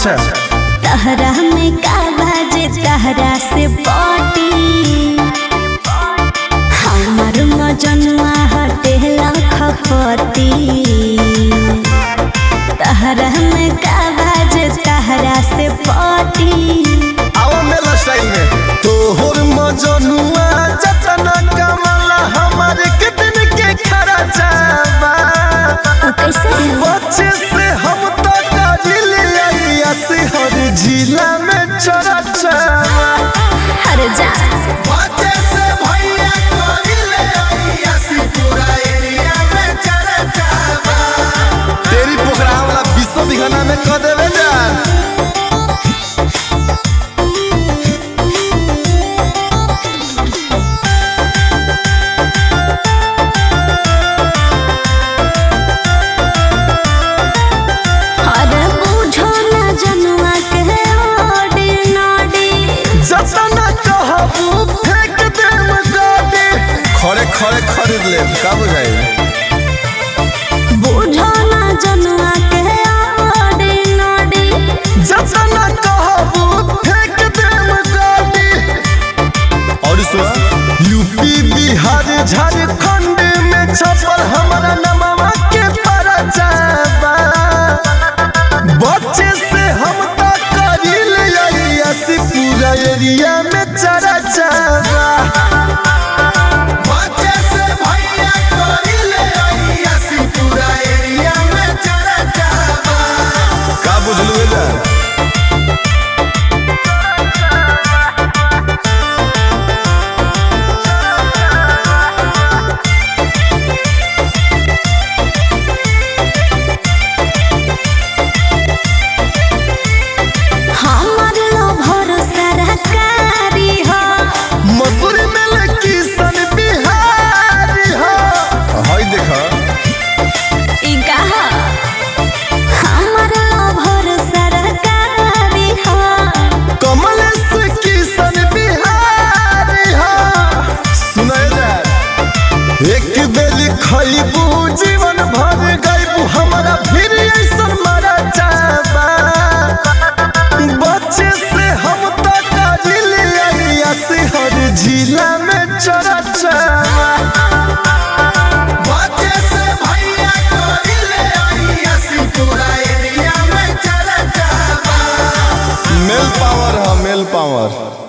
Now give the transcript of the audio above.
अच्छा तहरा में का बाजे तहरा से पटी हमर मजनुआ हटे लखपति तहरा में का बाजे तहरा से पटी आओ मेला स्टाइल में तोहर मजनुआ जतना कमला हमारे कितन के खरा जाबा उ कैसे बच्चे से हम तो काबिल आइया से हर जिला में चरा चावा हर जा बच्चे से भैया काबिल आइया से पूरा एरिया में चरा चावा तेरी पोखरा वाला विश्व दिखाना में कह देवे जान अरे बूझो ना जनुआ के ओडी नोडी जतना कहबू फेंक देम गाड़ी खड़े खड़े खरीद ले का बुझाई बूझो ना जनुआ के ओडी नोडी जतना कहबू फेंक देम गाड़ी और सुन यूपी बिहार झारखंड में छपल हमारा नमवा के परचाबा बच्चे से हम तो करिल ऐसी पूरा एरिया में चरा चाबा बच्चे से भैया करिल ऐसी पूरा एरिया में चरा चाबा का बुझलू एला हमर लो भरोसा रकारी हो मसूरी में लकी सन बिहारी हो हाय देखा ई कहा हमर लो भरोसा रकारी हो कमल से की सन बिहारी हो सुनाए जा एक बेली खइबू जीवन भर गइबू हमारा फिर ऐसन मरा जाबा बच्चे से हम तो काबिल आइया से हर जिला में चरा चावा बच्चे से भैया काबिल आइया से पूरा एरिया में चरा चावा मेल पावर है मेल पावर